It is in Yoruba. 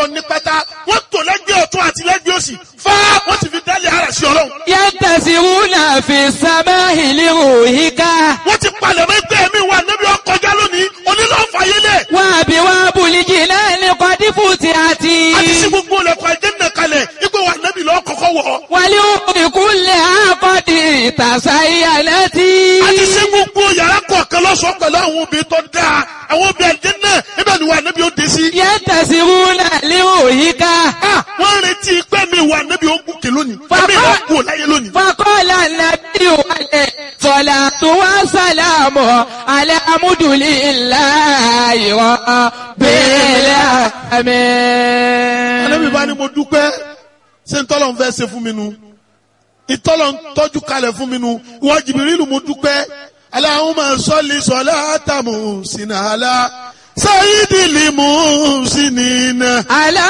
tọ́lọ ní pátá wọ́n tò lẹ́gbẹ̀ẹ́ ọ̀tún àti lẹ́gbẹ̀ẹ́ òsì fá wọ́n sì fi dálé ara sí ọlọ́run. Yantasiruna fi samahi liruhika. wọ́n ti palẹ̀ mọ́ ẹgbẹ́ mi wà níbi ọkọjá lónìí onílọ́fàyélẹ̀ Wa biwabul jinani qad futihati. àti sí gbogbo ọlẹ́kọ̀ọ́ àjẹ́nà kalẹ̀ ipò wà níbi lọ́ọ́ kọ́kọ́ wọ̀ Waliumi kulliha qad tasayyanati. àti sí gbogbo yàrá kọ̀ọ̀kan lọ́sọ̀ọ́ pẹ̀lú àwọn obìnrin tó dáa àwọn obìnrin àjẹ́nà ibẹ̀ ni wà níbi ó dé sí. Yantasiruna liruhika. Ah, wọ́n ń retí pé mi wà níbi ó gùnkè lónìí Bàbá- ẹ̀mí ìwà kú láyé lónìí. فقال النبي عليه الصلاة والسلام على حمد لله رب Ànábì bá ní العالمين mo dúpẹ́ ṣé ntọ́lọ̀ ń fẹ́ ṣe fún mi nu ìtọ́lọ̀ ń tọ́jú kalẹ̀ fún mi nu ìwọ Jìbìrìlù mo dúpẹ́ Allahumma salli salata muhsina ala sayyidil muhsinina. على